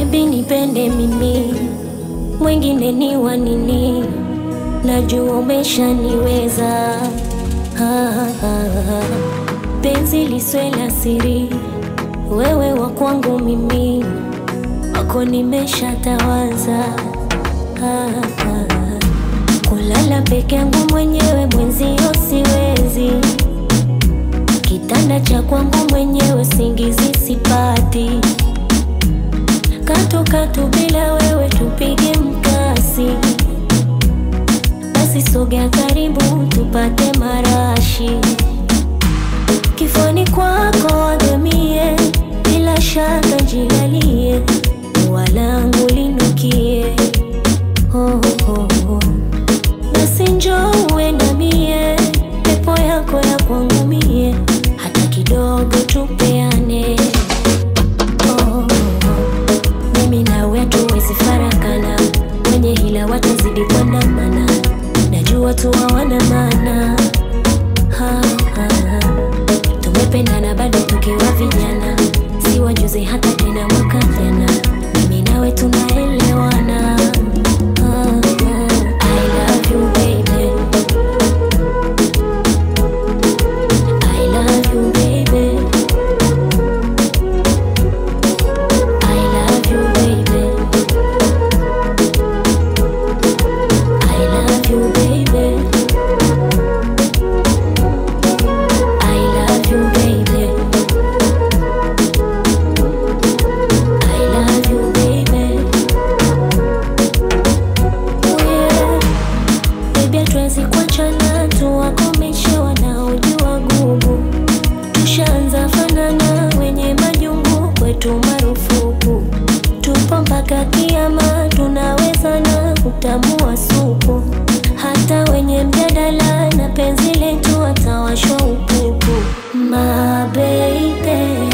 Baby nipende mimi, mwingine ni wa nini? Najua umeshaniweza. Ah, ah, ah. Penzi liswe la siri, wewe wa kwangu mimi, wako nimeshatawaza. Ah, ah. Kulala peke yangu mwenyewe mwenzio siwezi, kitanda cha kwangu mwenyewe singizi sipati, katu katu bila wewe tupige mkasi, basi sogea karibu tupate marashi, kifoni kwako wagamie, bila shaka jilalie, walangu linukie oh, oh, oh. Basi njoo uendamie, pepo yako ya kwangu mie, hata kidogo tupeane. Oh, oh, oh. Mimi nawe hatuwezi farakana, wenye hila watazidi kuandamana, najua tu hawana maana. Ha, ha, ha. Tumependana bado tukiwa vijana, si wajuzi hata tena mwaka jana, mimi nawe tunaelewana. Ah, ah. I love you baby, I love you baby, I love you baby, I love you baby, I love you baby, I love you baby. Yeah. Baby hatuwezi kuachana, tuwakomeshe wanaojua gugu. Tushaanza fanana, wenye majungu kwetu marufuku. Tupo mpaka kiama, tunawezana kutamua supu. Hata wenye mjadala na penzi letu watawashwa upupu. My baby,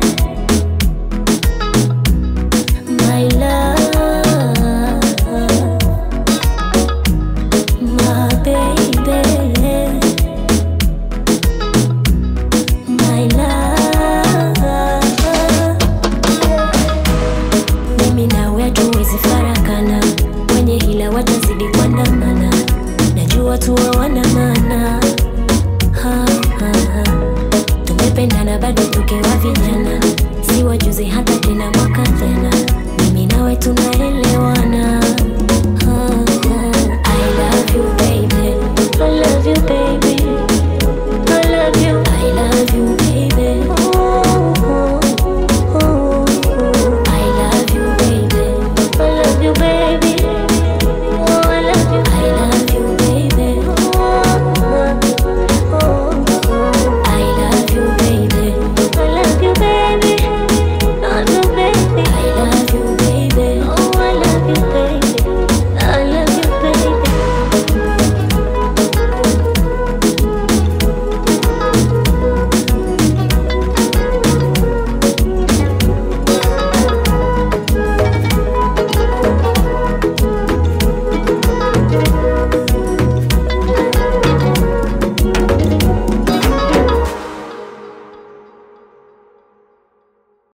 my love My baby, my love. Mimi nawe hatuwezi farakana, wenye hila watazidi kuandamana, najua tu hawana maana. Ha, ha, ha. Tumependana bado tukiwa vijana, si wajuzi hata tena mwaka jana, mimi nawe tunaelewana.